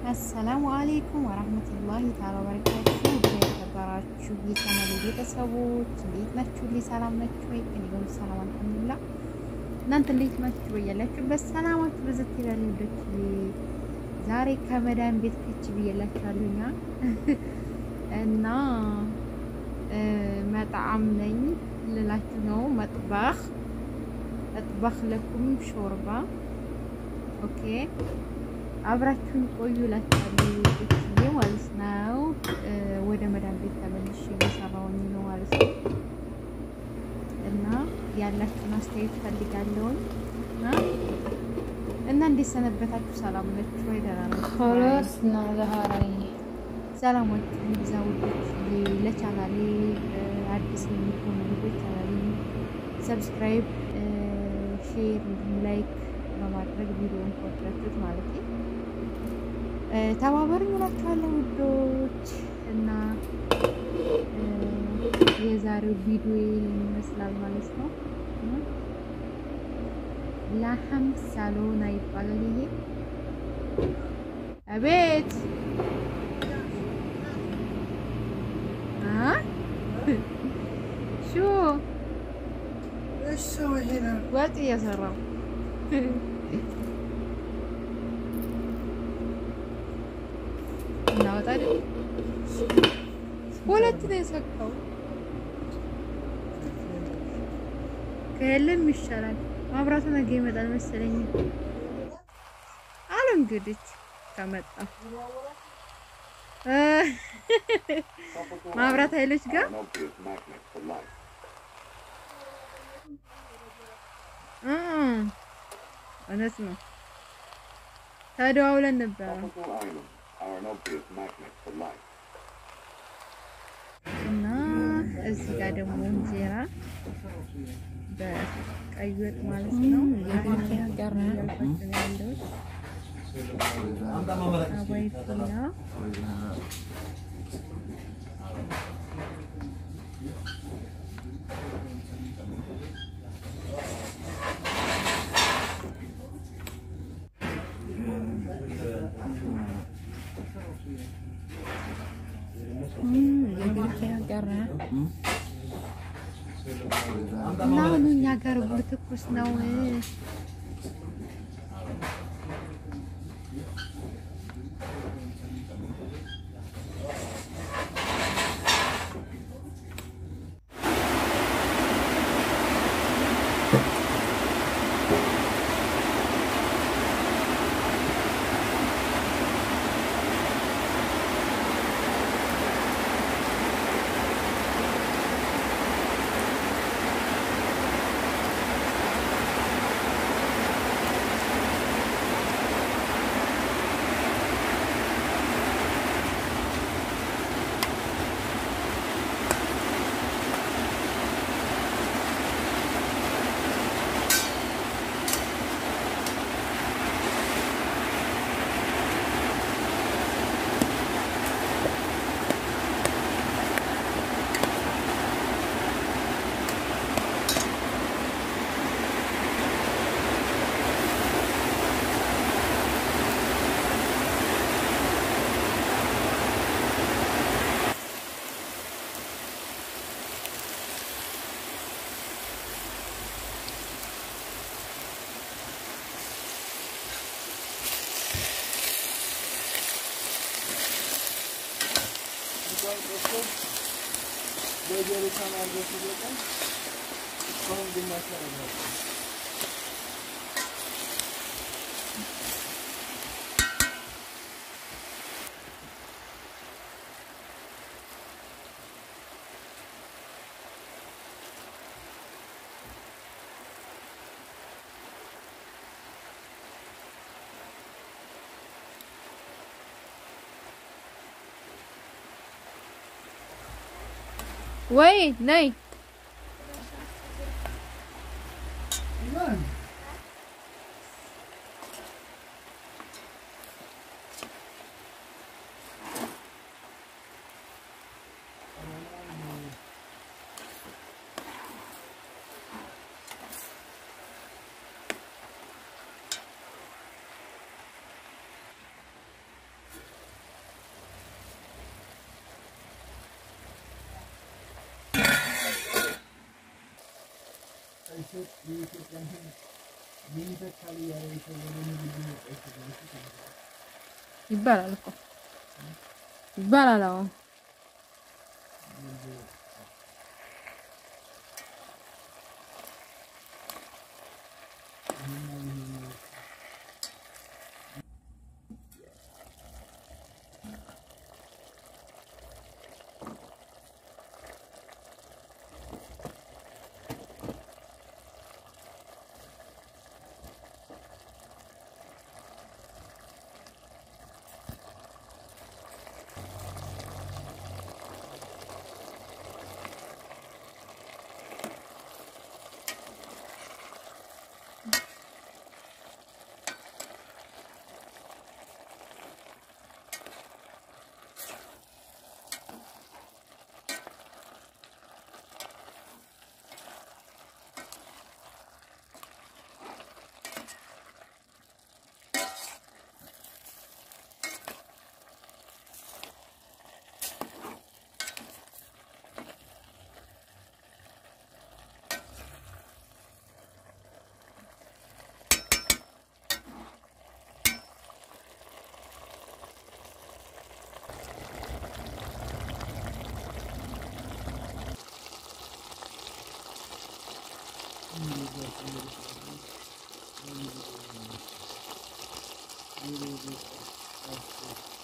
አሰላሙ አሌይኩም ወራህመቱላሂ ተዓላ ወበረካቱ። የተከበራችሁ የቻናሌ ቤተሰቦች እንዴት ናችሁ? ልይ ሰላም ናችሁ ወይ? እኔ ጋር ሰላም አልሐምዱሊላህ። እናንተ እንዴት ናችሁ? በያላችሁበት ሰላማችሁ ብዝት ይላል። ልጆች ዛሬ ከመዳን ቤት ከች ብዬላችኋለሁኛ እና መጣዕም ነኝ ልላችሁ ነው። መጥባኽ መጥባኽ ለኩም ሾርባ ኦኬ አብራችሁን ቆዩ እላችኋለሁ ልጆችዬ ማለት ነው። ወደ መዳን ቤት ተመልሼ እየሰራሁኝ ነው ማለት ነው እና ያላችሁን አስተያየት ፈልጋለሁኝ እና እንዴት ሰነበታችሁ? ሰላም ናችሁ ወይ? ደህና ናችሁ? خلاص ظهري ሰላማችሁ ይብዛ ውዶች። ለቻናሌ አዲስ የሚሆኑ ልጆች ቻናሌ ሰብስክራይብ፣ ሼር እንዲሁም ላይክ በማድረግ ቪዲዮውን ከወደዳችሁት ማለት ነው ተባበሩኝ እላችኋለሁ ውዶች። እና የዛሬው ቪዲዮ ይመስላል ማለት ነው። ላህም ሳሎና ይባላል ይሄ። አቤት ሹ ወጥ እየሰራው እናወጣ አይደል? ሁለት ነው የሰካው። ከየለም ይሻላል። ማብራቱ ነገ ይመጣል መሰለኝ አሉ እንግዲህ ከመጣ ማብራት ኃይሎች ጋር እውነት ነው ተደዋውለን ነበረ እና እዚህ ጋር ደግሞ እንጀራ በቀይ ወጥ ማለት ነው ያልኳቸው ነው ያለሁት። አባይ ፉላ እና አሁን እኛ ጋር ብሉ ትኩስ ነው። ወይ ነይ የሚሰጥ የኢትዮጵያን ሕዝብ የሚተካል እያለ የሰው ወደ ንግድ መጣ ይችላል ይባላል እኮ ይባላል። አዎ Thank you.